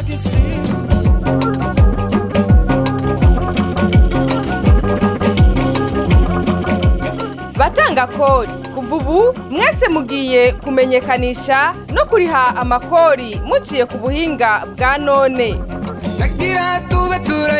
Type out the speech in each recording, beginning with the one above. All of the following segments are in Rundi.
batanga kori kuva ubu mwese mugiye kumenyekanisha no kuriha amakori muciye ku buhinga bwa none nagira tube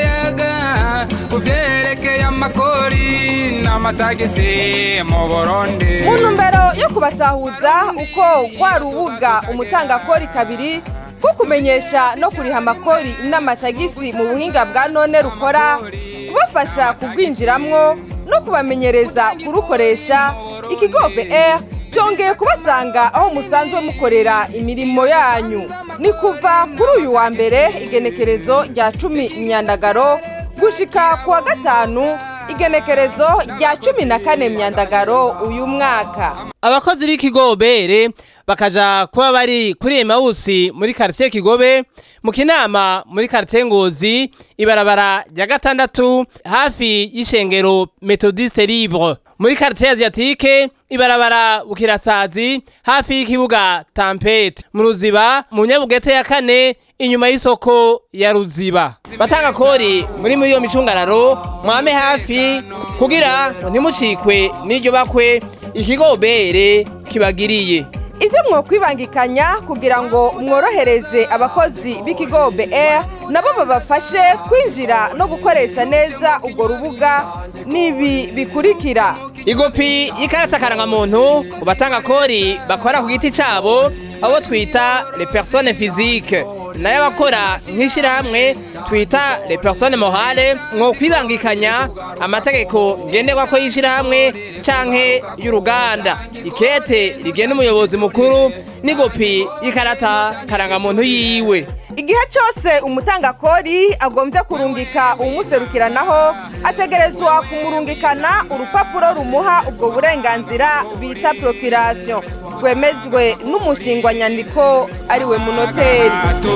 turayaga ku byerekeye amakori n'amatagisi mu burundi mu ntumbero yo kubatahuza uko rwa rubuga umutangakori kabiri ko kumenyesha no kuriha amakori n'amatagisi mu buhinga bwa none rukora kubafasha kurwinjiramwo no kubamenyereza kurukoresha ikigo BR cyongeye kubasanga aho musanzwe mukorera imirimo yanyu ni kuva kuri uyu wa mbere igenekerezo rya cumi myandagaro gushika ku wa gatanu igenekerezo rya cumi na kane myandagaro uyu mwaka abakozi b'ikigobere bakaja kuba bari kuri emawusi muri karitiye kigobe mu kinama muri karitiye ngozi ibarabara rya gatandatu hafi y'ishengero metodiste libre muri karitiye asiatike ibarabara bukirasazi hafi y'ikibuga tampete mu ruziba mu nyabugete ya kane inyuma y'isoko ya ruziba batanga kori muri muri iyo micungararo mwame hafi kugira ntimucikwe n'iryo bakwe ikigobere kibagiriye ibyo mwokwibangikanya kugira ngo mworohereze abakozi b'ikigo BR nabo babafashe kwinjira no gukoresha neza urwo rubuga n'ibi bikurikira igopi y'ikarata karangamuntu ku batanga kori bakora ku giti cyabo abo twita le personne physique nayo abakora nk'ishyirahamwe twita le personne morale mwo kwibangikanya amategeko ngenderwa y'ishyirahamwe canke y'uruganda ikete rigena umuyobozi mukuru n'igopi y'ikarata karangamuntu yiwe igihe cyose umutangakori agombye kurungika umuserukiranaho ategerezwa kumurungikana urupapuro rumuha ubwo burenganzira bita procreation rwemejwe n'umushingwanyandiko ariwe munoteri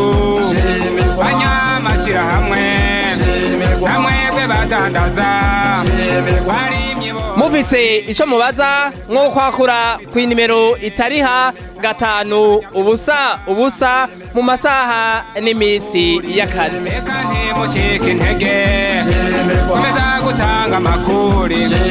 banyamashyirahamwe namwebwe badandaza barimye bo mufise ico mubaza nko kwakura ku nimero itariha gatanu ubusa ubusa mu masaha n'imisi y'akazi reka ntimucike intege komeza gutanga amakuru